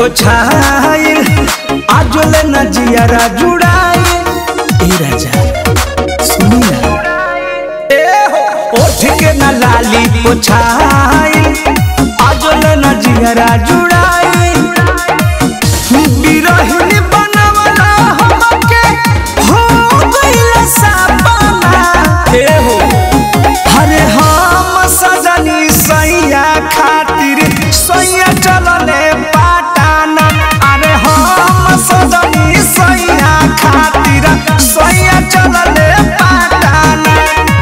पोछाइल आजोले न जियारा जुड़ाई ए राजा सुनी ना ए हो ओठ के न लाली पोछाइल आजोले न जियारा जुड़ाई बिरहिनी बनवला हमके हो गइल सापना ए हो अरे हम सजनी सैया खातिर सैया चलले पाटाना अरे हम सजनी सैया खातिर सैया चलले पाटाना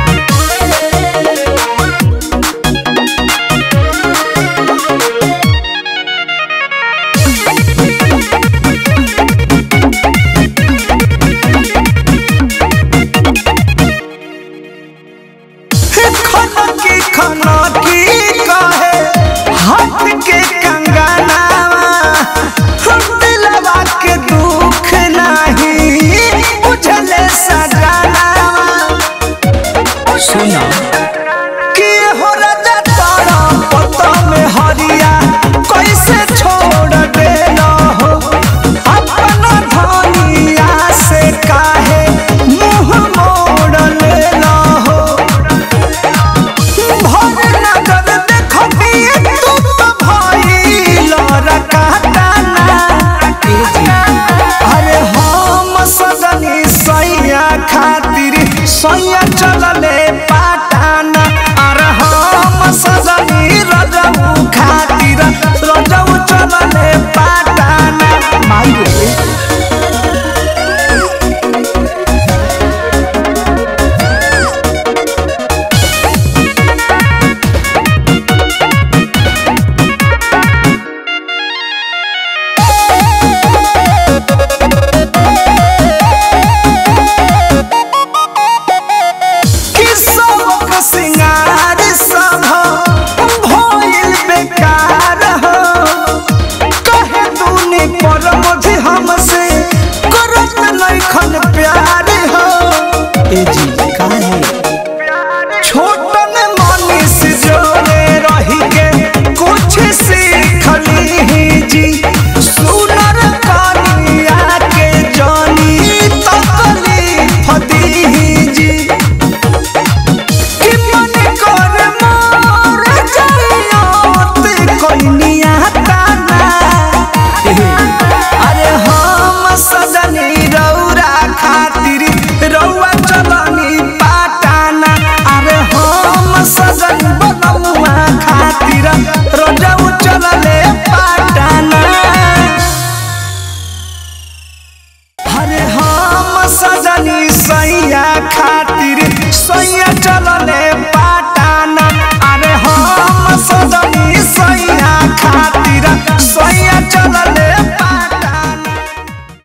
खनकी खनकी कहे हाथ के कंगनावा हम दिलवा के दुख नहीं बुझले सजनावा सुना कि हो राजा तारा पता में हरिया कैसे छोड़ देना हो अपना धनिया से काहे मुंह मोड़ लेना हो भर नजर देखबी तू तो भइल रकाताना अरे हम सजनी सैया खातिर सैया चलले पाटाना अरे हम सजनी रजऊ खातिर रजऊ चलले पाटाना माई रे कि सबक सिंगार सब भइल बेकार हो कहे तूने पर मुझे हमसे करत नइखन प्यार हो ए जी